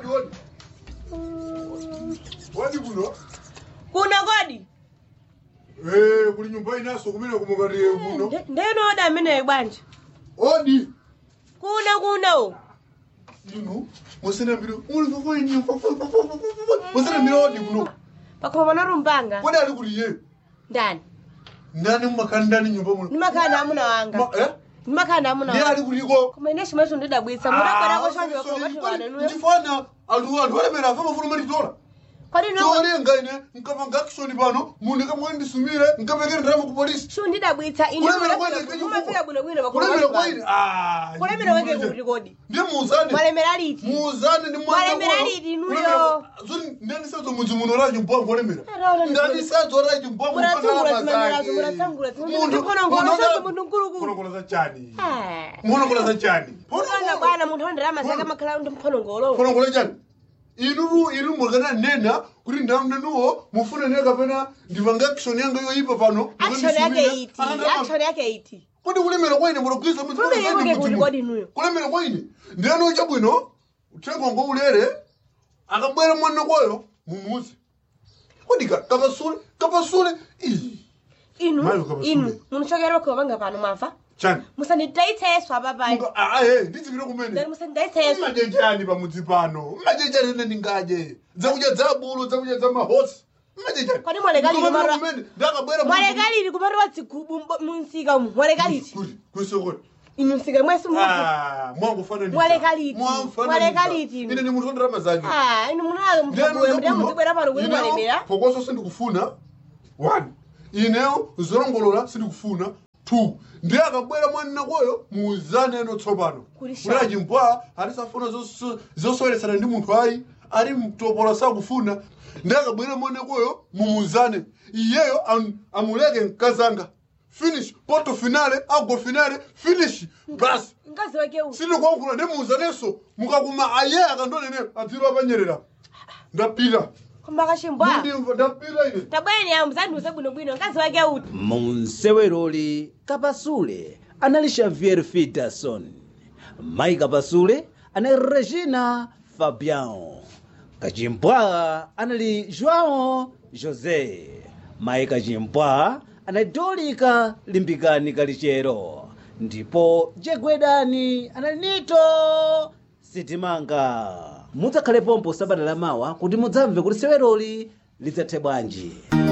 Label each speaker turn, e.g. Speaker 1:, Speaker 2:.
Speaker 1: odi odi odi kuno
Speaker 2: kuno kodi
Speaker 1: Eh, kuli nyumba inaso kumene kumukatiye kuno
Speaker 2: Nde- ndenoda ameneyo bwanja
Speaker 1: odi
Speaker 2: kuno kuno
Speaker 1: inu musinambire musinambire odi kuno
Speaker 2: pakoma pana rumbanga
Speaker 1: kodi ali kuti iye
Speaker 2: ndani
Speaker 1: ndani mumakhala ndani nyumba muno
Speaker 2: ndimakhala na amuna wanga
Speaker 1: Ma- eh?
Speaker 2: ndimakhala na amuna
Speaker 1: ndiye
Speaker 2: wanga
Speaker 1: ali kutiko
Speaker 2: koma ine chimwecho ndidabwitsa mudabwerako chonje wakomachiwananuyo
Speaker 1: ndifana anthu anthu alemera afa mafuna matitola
Speaker 2: kodi no
Speaker 1: cholenga ine nkapanga action pano munhu kamwe ndisumire nkapekere ndirama ku polisi
Speaker 2: shu ndidabwitsa ine
Speaker 1: kulemera kwaine
Speaker 2: mumafika bwinobwino
Speaker 1: kulemera kwaine
Speaker 2: pakomachiwana kulemera weke kuti kodi
Speaker 1: ndiye muuzane
Speaker 2: mwalemera liti
Speaker 1: muuzane ndi
Speaker 2: Mwalemera liti inuyo?
Speaker 1: ndanisadzo mudzi muno racho mbwangu olemera
Speaker 2: Araona ndi-
Speaker 1: ndanisadzo racho mbwangu
Speaker 2: Munatsungula zimenerazo, munatsungula zimenerazo. Mukonongola zonse munthu mkulukulu.
Speaker 1: mukonongola za chani
Speaker 2: Ah.
Speaker 1: mukonongola za chani
Speaker 2: Mwana bwana munthu andalama zake amakhala ndi mphonongolo
Speaker 1: mukonongola chani inuru inu mwakana nena kuti ndamnenuwo mufune ne kapena ndipanga action yanga yoyipa pano
Speaker 2: action yake iti action yake iti
Speaker 1: kodi kulemera kwaine mulogwiza
Speaker 2: Kulemera kwake kuti kodi inuyo?
Speaker 1: kulemera kwaine ndiyani chabwino uthenga ngo ulere akabwera mwana kwayo mumuzi kodi ka- kapasule kapasule ii
Speaker 2: inu
Speaker 1: Mayo kaba
Speaker 2: inu
Speaker 1: sule.
Speaker 2: munochokera pakhomanga pano mwamva
Speaker 1: chani
Speaker 2: musandidayitseso apapai
Speaker 1: Muka- ah, ah, eh, ndizipire kumene
Speaker 2: musandidayitseso
Speaker 1: mmaje chani pamudzi pano mmaje chani ine ndingaje zakudya za bulu zakudya za mahosi mmaje chani
Speaker 2: Kodi mwalekalili
Speaker 1: Ndikupapira
Speaker 2: mara-
Speaker 1: kumene ndakabwera
Speaker 2: mwalekaliti kupatowa dzigubu mbo- munsika umu mwalekaliti
Speaker 1: kuti kwisokoti
Speaker 2: inu msika mwesi muzi
Speaker 1: Ah, mwangufananiza.
Speaker 2: Mwalekaliti.
Speaker 1: Mwamfananiza.
Speaker 2: Mwalekaliti inu.
Speaker 1: ine ni munthu ondirama zake
Speaker 2: ah inu munalo mtabula mbuya muzibwera pano kuti mwalemera
Speaker 1: pokoso sindikufuna one ineyo zolongolola sindikufuna two ndiye akabwera mwanina kwayo muuzane eno tsopano
Speaker 2: Kuli
Speaker 1: kuti
Speaker 2: sha-
Speaker 1: achimpwa atisafuna zoso- zosoyeresana ndi munthu ayi ali mtopola sakufuna ndiye akabwera mwanina kwayo mumuuzane iyeyo am- amuleke mkazanga finish poto finale ago finale finish basi
Speaker 2: mkazi wake uyu
Speaker 1: sindikuwankhula ndimuuzanenso mukakuma aye akandonene adziro apanyerera ndapita
Speaker 2: komba kachimbwa
Speaker 1: ndimva ndapita ine
Speaker 2: tabweni amu muzandiuze bwinobwino mkazi wake uyu
Speaker 3: mu mseweroli kapasule anali xavier peterson mayi kapasule anali regina fabian kachimpwa anali joão josé mayi kachimpwa anali dolika limbikani kalichero ndipo jegwedani anali nito sitimanga mudzakhale pompo sabata lamawa kuti mudzamve kuti seweroli lidzathe bwanji